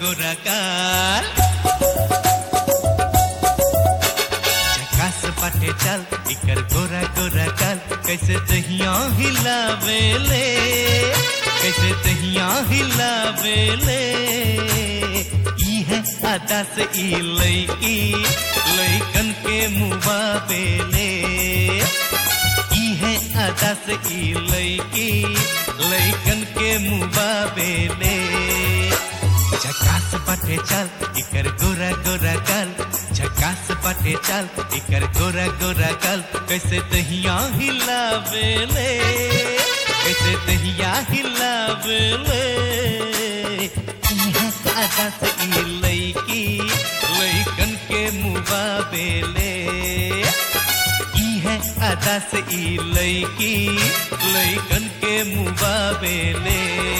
गोरा गाल झकास बाटे चल इकर गोरा गोरा गाल कैसे दहिया हिलावेले कैसे दहिया हिलावेले ई है आदा से ई लईकी लईकन के मुआ बेले ई है आदा से ई लईकी लईकन के मुआ बेले झकास बाटे चल इकर गोरा गोरा गल झकास बाटे चल इकर गोरा गोरा गल कैसे दहिया हिलावेले कैसे दहिया हिलावेले इहाँ आदा से ई लईकी लईकन के मुआ बेले ई है आदा से ई लईकी लईकन के मुआ बेले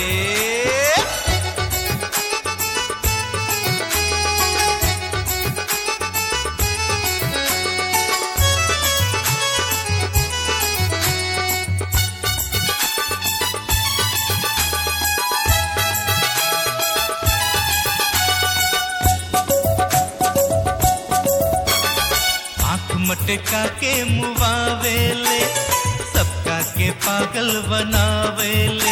आंख मटका के मुआवेले सबका के पागल बनावेले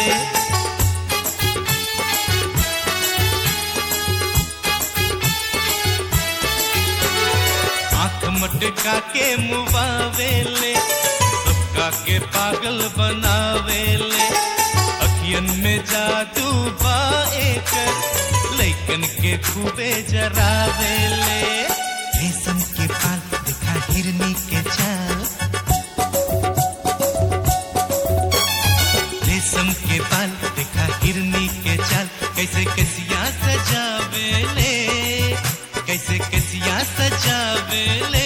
आंख मटका के मुआवेले सबका के पागल बनावेले अखियन में जादू बाए कर लैकन के खूबे जरावेले रेशम के बाल दिखा हिरनी के चाल रेशम के बाल दिखा हिरनी के चाल कैसे कसिया सजावेले कैसे कसिया सजावेले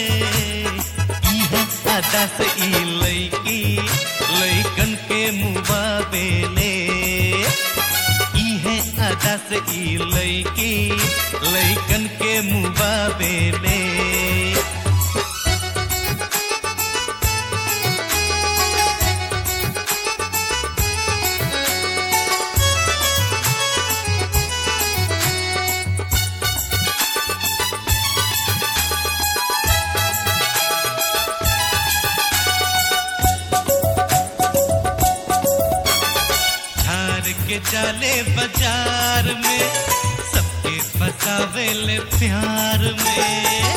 ई है आदा से ई लईकी लईकन के मुआ बेले ई है आदा से ई लईकी लईकन के मुआ बेले झार के जाले बाजार में सबके फसावेले प्यार में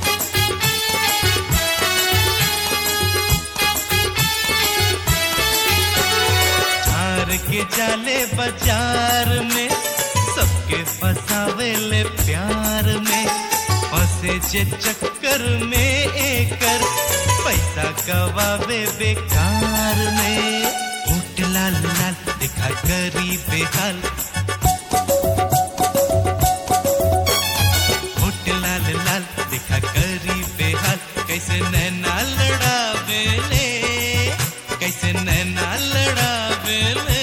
झार के जाले बाजार में सबके फसावेले प्यार में फंसे जे चक्कर में एकर पैसा गवावे बेकार में होट लाल लाल दिखा करी बेहाल होट लाल लाल दिखा करी बेहाल कैसे नैना लड़ावेले कैसे नैना लड़ावेले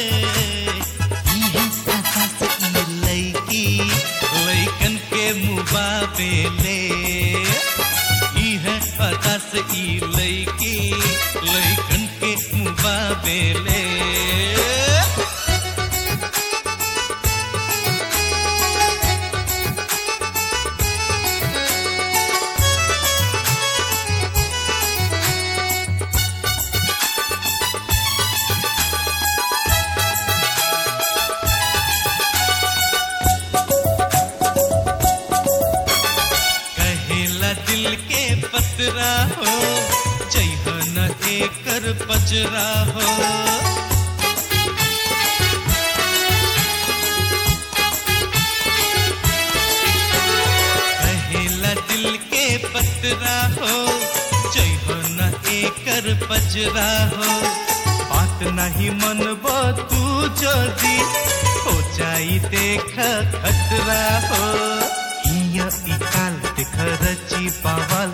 ई है आशा से ई लईकी लईकन के मुबावेले ई है आशा से ई लईकी लईकन के मुबावेले कहेला दिल के पतरा हो जइह न एकर पजरा हो कहेला दिल के पतरा हो जइह न एकर पजरा हो बात नहीं मनबो तू जदी हो जाई देख खतरा हो हिया ई काल देख रची पावल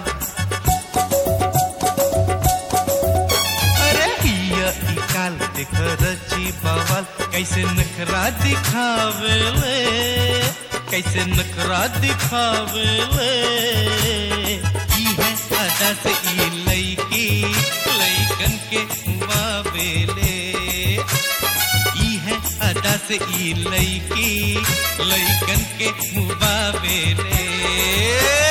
अरे हिया ई काल देख रची पावल कैसे नखरा दिखावेले कैसे नखरा दिखावेले ई है आदा से ई लईकी लईकन के मुआ बेले ई है अदा से ई लईकी लईकन के मुबावेले